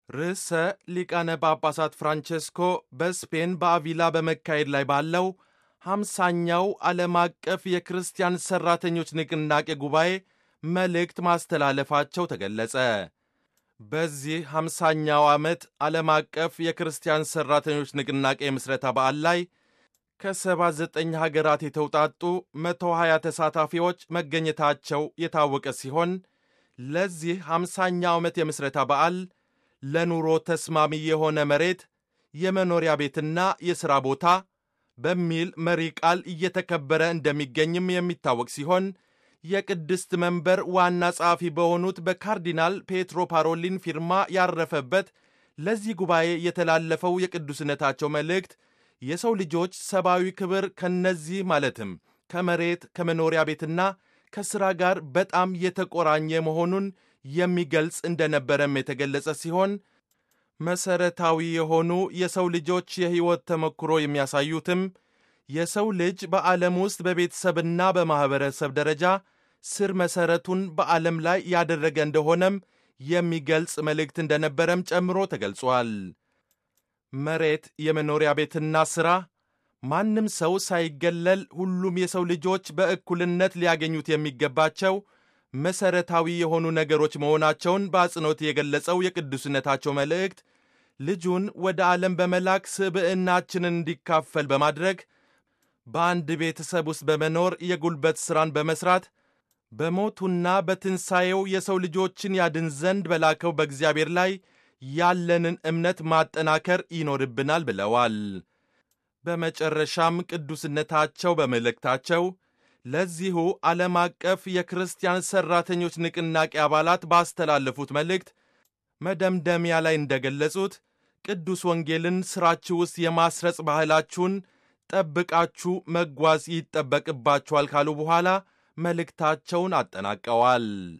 ርዕሰ ሊቃነ ጳጳሳት ፍራንቼስኮ በስፔን በአቪላ በመካሄድ ላይ ባለው ሃምሳኛው ዓለም አቀፍ የክርስቲያን ሠራተኞች ንቅናቄ ጉባኤ መልእክት ማስተላለፋቸው ተገለጸ። በዚህ ሃምሳኛው ዓመት ዓለም አቀፍ የክርስቲያን ሠራተኞች ንቅናቄ ምስረታ በዓል ላይ ከ79 ሀገራት የተውጣጡ 120 ተሳታፊዎች መገኘታቸው የታወቀ ሲሆን ለዚህ ሃምሳኛው ዓመት የምስረታ በዓል ለኑሮ ተስማሚ የሆነ መሬት፣ የመኖሪያ ቤትና የሥራ ቦታ በሚል መሪ ቃል እየተከበረ እንደሚገኝም የሚታወቅ ሲሆን የቅድስት መንበር ዋና ጸሐፊ በሆኑት በካርዲናል ፔትሮ ፓሮሊን ፊርማ ያረፈበት ለዚህ ጉባኤ የተላለፈው የቅዱስነታቸው መልእክት የሰው ልጆች ሰብአዊ ክብር ከነዚህ ማለትም ከመሬት ከመኖሪያ ቤትና ከሥራ ጋር በጣም የተቆራኘ መሆኑን የሚገልጽ እንደነበረም የተገለጸ ሲሆን መሰረታዊ የሆኑ የሰው ልጆች የሕይወት ተሞክሮ የሚያሳዩትም የሰው ልጅ በዓለም ውስጥ በቤተሰብና በማኅበረሰብ ደረጃ ስር መሠረቱን በዓለም ላይ ያደረገ እንደሆነም የሚገልጽ መልእክት እንደነበረም ጨምሮ ተገልጿል። መሬት፣ የመኖሪያ ቤትና ሥራ ማንም ሰው ሳይገለል ሁሉም የሰው ልጆች በእኩልነት ሊያገኙት የሚገባቸው መሠረታዊ የሆኑ ነገሮች መሆናቸውን በአጽንኦት የገለጸው የቅዱስነታቸው መልእክት ልጁን ወደ ዓለም በመላክ ስብዕናችንን እንዲካፈል በማድረግ በአንድ ቤተሰብ ውስጥ በመኖር የጉልበት ሥራን በመሥራት በሞቱና በትንሣኤው የሰው ልጆችን ያድን ዘንድ በላከው በእግዚአብሔር ላይ ያለንን እምነት ማጠናከር ይኖርብናል ብለዋል። በመጨረሻም ቅዱስነታቸው በመልእክታቸው ለዚሁ ዓለም አቀፍ የክርስቲያን ሠራተኞች ንቅናቄ አባላት ባስተላለፉት መልእክት መደምደሚያ ላይ እንደገለጹት ቅዱስ ወንጌልን ሥራችሁ ውስጥ የማስረጽ ባህላችሁን ጠብቃችሁ መጓዝ ይጠበቅባችኋል ካሉ በኋላ መልእክታቸውን አጠናቀዋል።